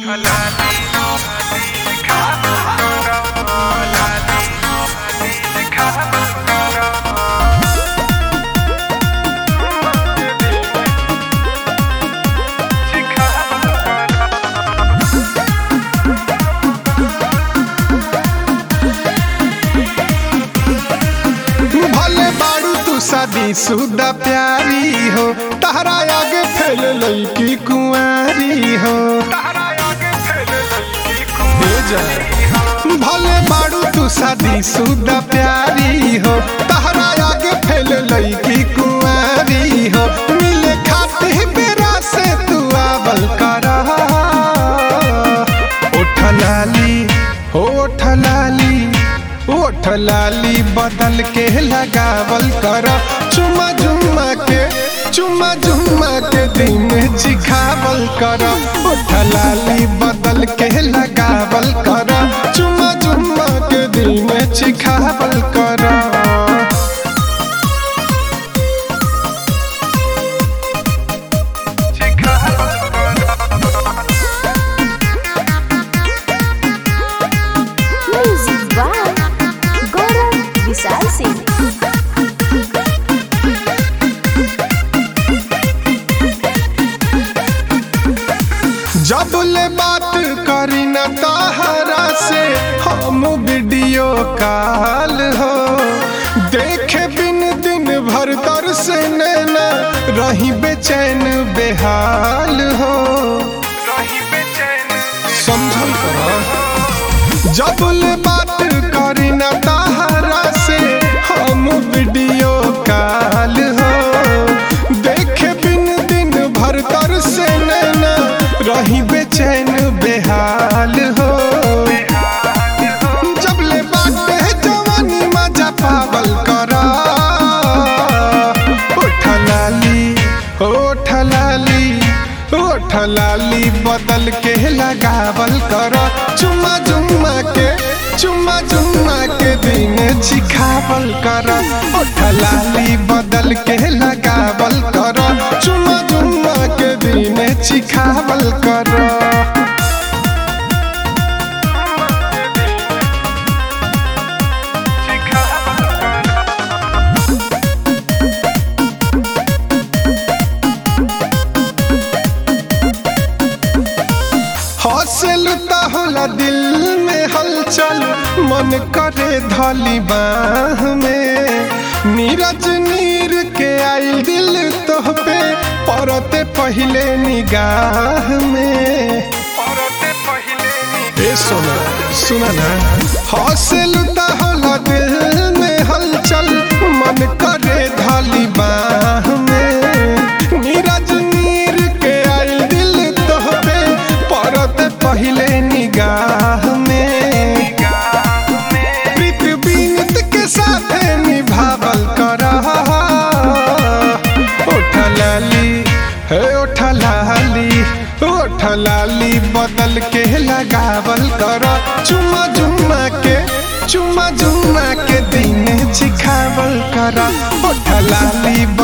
भले बारू तू शादी सुदा प्यारी हो तहरा आगे फैल लईकी कुंवारी हो हे जा। भले बारू तू शादी सुदा प्यारी हो तहरा आगे फैल लईकी कुंवारी हो मिले खाते बेरा से तू आवल करा उठ लाली होठ लाली ओठ लाली बदल के लगावल कर चुमा जुमा के चुमा जुमा के दिन चिखावल कर ओठ लाली बदल के लगावल कर चुमा जुमा के दिन चिखावल कर Music by Gaurav Vishal Singh. जब ले बात करी न तहरा से हम वीडियो कॉल हो देखे बिन दिन भर तर से नैना रही बेचैन बेहाल हो समझल कर जब ले बात करी न तहरा से हम वीडियो कॉल हो देखे बिन दिन भर तर से नैना रही बेचैन बेहाल हो जब ले बात है जवानी मजा पावल कर उठ लाली उठ लाली उठ लाली बदल के लगावल कर चुम्मा जुम्मा के चुम्मा जुम्मा के दिन चिखावल कर उठ लाली बदल के लगावल कर चुम्मा जुम्मा के दिन चिखावल कर हौसल होला दिल में हलचल मन करे धली बाह में नीरज नीर के आइल दिल तोह पे परते पहले निगाह में ए सोना सुना ना हौसल होला दिल में हलचल मन करे धली बाह में नीरज नीर के आइल दिल तोह पे परत पहले निगाह में प्रीत बीनत के साथ निभावल कर उठ लाली हे उठ लाली उठ लाली बदल के लगावल कर चुमा जुम्मा के चुमा जुम्मा के दिन चिखावल कर उठ लाली